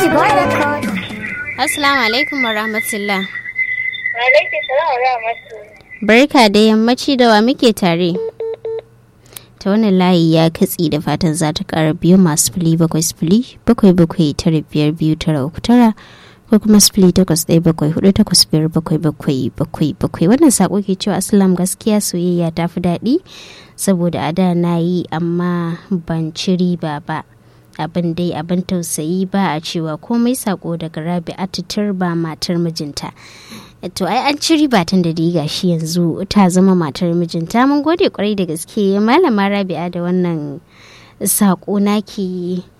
Assalamu alaikum wa rahmatullah. Alaikum salam wa rahmatullah. Barka da yammaci da wa muke tare. Ta wannan layi ya katse da fatan za ta ƙara biyu masu fili bakwai sifili bakwai bakwai tara biyar biyu tara uku tara ko kuma sifili takwas ɗaya bakwai hudu takwas biyar bakwai bakwai bakwai bakwai wannan saƙo ke cewa asalam gaskiya soyayya ta fi daɗi saboda a da na yi amma ban ci riba ba. abin dai abin tausayi ba a cewa komai sako daga rabi atitir ba matar mijinta to ai an ci riba tun da diga shi yanzu ta zama matar mijinta mun gode kwarai da gaske malama rabi'a da wannan sako naki